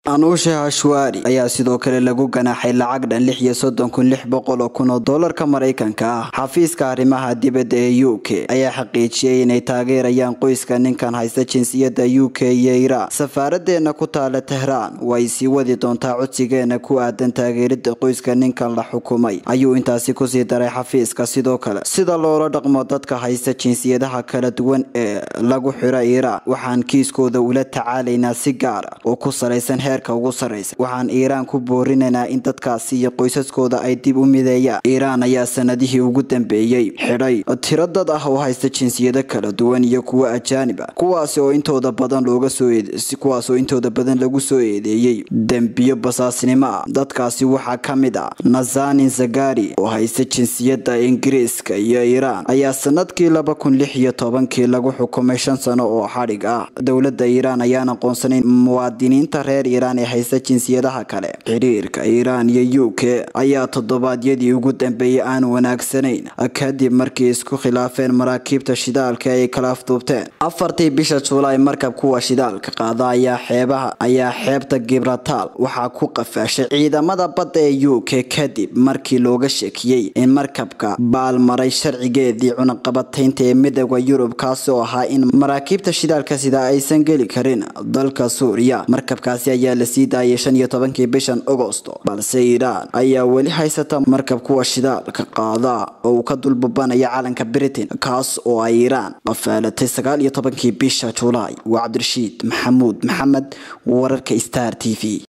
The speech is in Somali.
anuushe hashwaari ayaa sidoo kale lagu ganaaxay lacag dhan lix iyo soddon kun lix boqol oo kun oo doolarka maraykanka ah xafiiska arrimaha dibadda ee u k ayaa xaqiijiyey inay taageerayaan qoyska ninkan haysta jinsiyadda u k iyo iraan safaaraddeena ku taala tehraan way sii wadi doontaa codsigeena ku aadan taageerida qoyska ninkan la xukumay ayuu intaasi kusii daray xafiiska sidoo kale sida loola dhaqmo dadka haysta jinsiyadaha kala duwan ee lagu xiro iiraan waxaan kiiskooda ula tacaalaynaa si gaara oo ku salaysan heerka ugu sarreysa waxaan iiraan ku boorinaynaa in dadkaasi iyo qoysaskooda ay dib u mideeyaan iiraan ayaa sanadihii ugu dambeeyey xidhay tiro dad ah oo haysta jinsiyado kala duwan iyo kuwo ajaanib ah kuwaasi oo intooda badan looga soo kuwaas oo intooda badan lagu soo eedeeyey dembiyo basaasnimo ah dadkaasi waxaa ka mid ah nazanin zagari oo haysta jinsiyadda ingiriiska iyo iiraan ayaa sanadkii laba kun lix iyo tobankii lagu xukumay shan sano oo xadhig ah dowladda iiraan ayaan aqoonsanayn muwaadiniinta reer iiraan ee haysta jinsiyadaha kale xiriirka iiraan iyo u k ayaa toddobaadyadii ugu dambeeyey aan wanaagsanayn kadib markii isku khilaafeen maraakiibta shidaalka ay kala afduubteen afartii bisha juulaay markab kuwa shidaalka qaada ayaa xeebaha ayaa xeebta gibrataal waxaa ku qafaashay ciidamada badda ee u k kadib markii looga sheekiyey in markabka baalmaray sharcigeedii cunaqabataynta ee midooda yurub kaasi oo ahaa in maraakiibta shidaalka sida aysan geli karin dalka suuriya markabkaasi ayaa la sii daayay shan iyo tobankii bishan agosto balse iiraan ayaa weli haysata markab kuwa shidaalka qaada oo uu ka dulbabanaya calanka britain kaas oo ay iiraan qafaalatay sagaal iyo tobankii bisha julaay waa cabdirashiid maxamuud maxamed wararka star t v